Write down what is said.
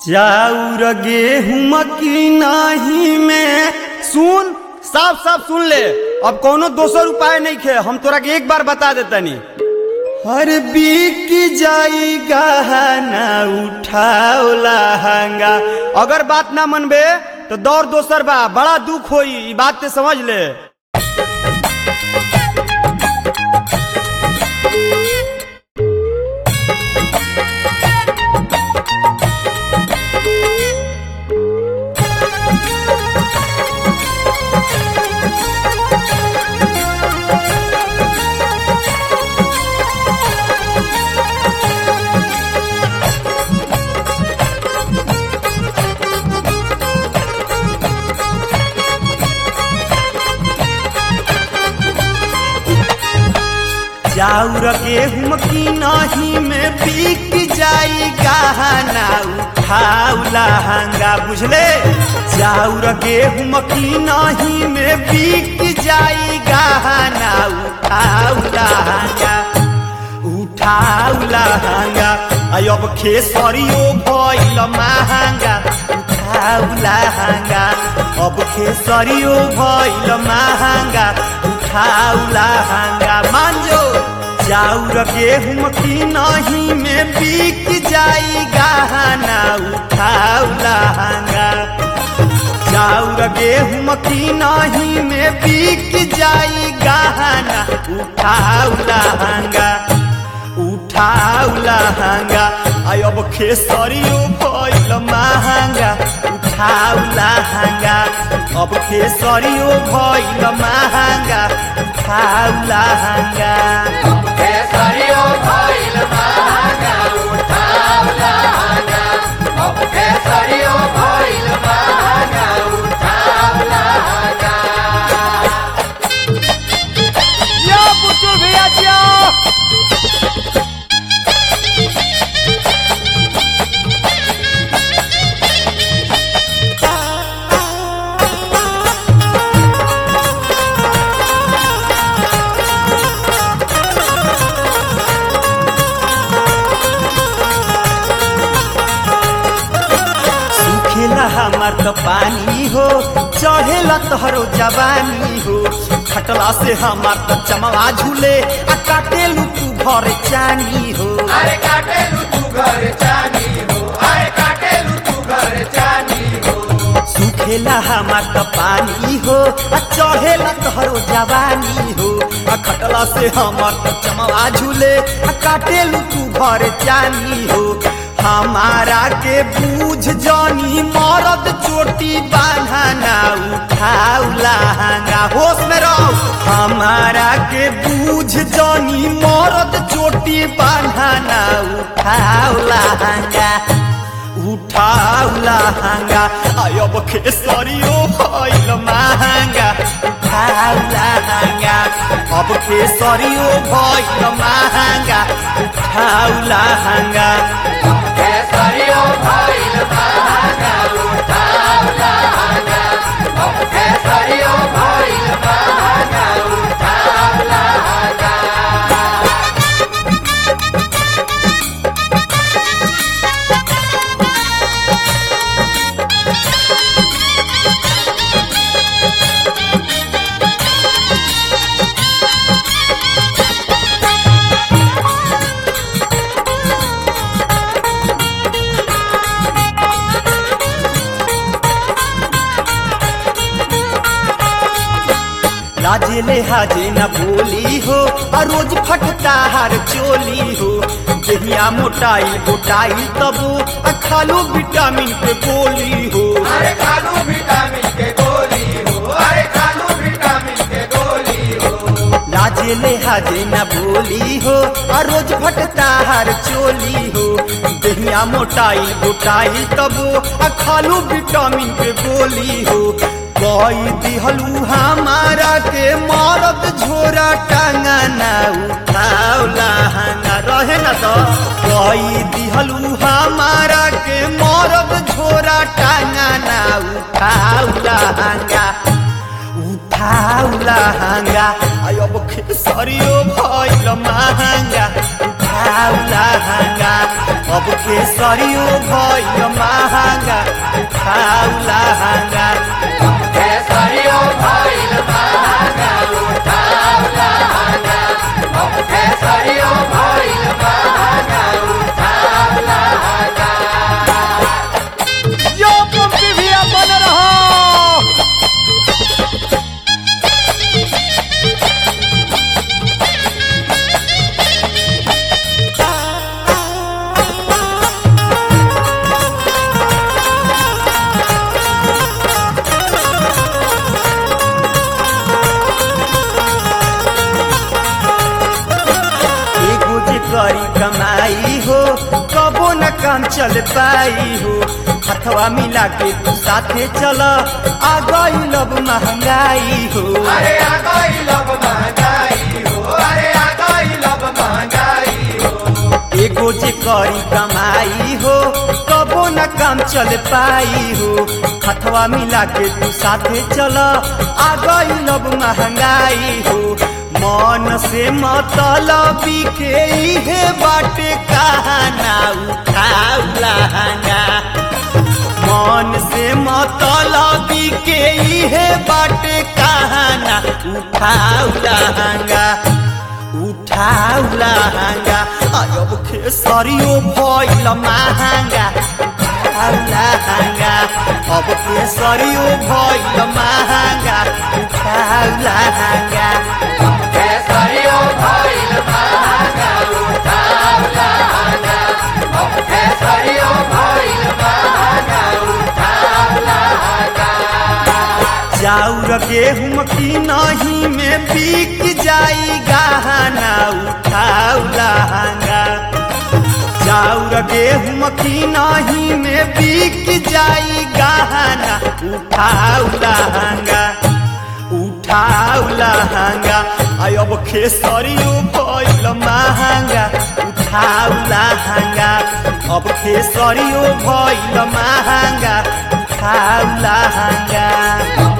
चाउर गेहूं की नाही में सुन साफ साफ सुन ले अब कोनो दोसर उपाय नहीं खे हम तोरा के एक बार बता देतनी हर बीक जाई गहना उठाओ लहंगा अगर बात ना मनबे तो दौर दोसर बा बड़ा दुख होई ई बात ते समझ ले चाउर गेहूं की नाही में बिक जाई गहना उठाऊ लहंगा बुझले चाउर गेहूं की नाही में बिक जाई गहना उठाऊ लहंगा उठाऊ लहंगा आई अब खेसरियो भइल महंगा उठाऊ लहंगा अब खेसरियो भइल महंगा उठाऊ लहंगा मांजो चाउर गेहूं की नहीं में बिक जाई गहना उठाऊ लहंगा चाउर गेहूं की नहीं में बिक जाई गहना उठाऊ लहंगा उठाऊ लहंगा आई अब खेसरियो भइल महंगा उठाऊ लहंगा अब खेसरियो भइल महंगा उठाऊ लहंगा केसरियो भइल महंगा उठाव लहंगा अब केसरियो भइल महंगा उठाव लहंगा यो बुच्चू भैया जियो सुखेला हमार तो पानी हो चढ़ेला तोहरो जवानी हो खटला से हमार तो चमवा झूले आ काटेलू तू घर चानी हो अरे काटेलू तू घर चानी हो अरे काटेलू तू घर चानी हो सुखेला हमार तो पानी हो आ चढ़ेला तोहरो जवानी हो आ खटला से हमार तो चमवा झूले आ काटेलू तू घर चानी हो हमारा के बूझ जानी मरद चोटी बांधना उठाऊ लहंगा होश में रहो हमारा के बूझ जानी मरद चोटी बांधना उठाऊ लहंगा उठाऊ लहंगा अब खेसरियो भइल महंगा उठाऊ लहंगा अब खेसरियो भइल महंगा उठाऊ लहंगा केसरियो भइल महंगा उठाव लहंगा अब केसरियो भइल महंगा उठाव लहंगा लाजे ले हाजे न बोली हो आ रोज फटता हर चोली हो देहिया मोटाई गोटाई तबो आ खालो विटामिन के गोली हो अरे खालू विटामिन के गोली हो अरे खालू विटामिन के गोली हो लाजे ले हाजे न बोली हो आ रोज फटता हर चोली हो देहिया मोटाई गोटाई तबो आ खालू विटामिन के गोली हो कोई दिहलू हमारा के मरद झोरा टांगना उठाओ लहंगा रहे न तो कोई दिहलू हमारा के मरद झोरा टांगना उठाओ लहंगा उठाऊ लहंगा आई अब खेसरियो भइल महंगा उठाऊ लहंगा अब केसरियो भइल महंगा उठाऊ लहंगा केसरियो भइल महंगा उठाव लहंगा अब केसरियो भइल महंगा उठाव लहंगा यो पंपी भी बन रहो एगो जे करी कमाई हो कबो न काम चल पाई हो हथवा मिला के तू साथे चल आ गई लब महंगाई हो अरे आ गई लब महंगाई हो अरे आ गई लब महंगाई हो एगो जे करी कमाई हो कबो न काम चल पाई हो हथवा मिला के तू साथे चल आ गई लब महंगाई हो मन से मतलबी के इहे बाटे कहाना उठाऊ लहंगा मन से मतलबी के इहे बाटे कहाना उठाऊ लहंगा उठाऊ लहंगा अब खेसरियो भइल महंगा उठाऊ लहंगा अब केसरियो भइल महंगा उठाऊ लहंगा केसरियो भइल महंगा उठाव लहंगा अब केसरियो भइल महंगा उठाव लहंगा चाउर गेहूं की नहीं में बिक जाई गहना उठाऊ लहंगा चाउर गेहूं की नहीं में बिक जाई गहना उठाऊ लहंगा उठाऊ लहंगा आई अब खेसरियो भइल महंगा उठाऊ लहंगा अब खेसरियो भइल महंगा उठाऊ लहंगा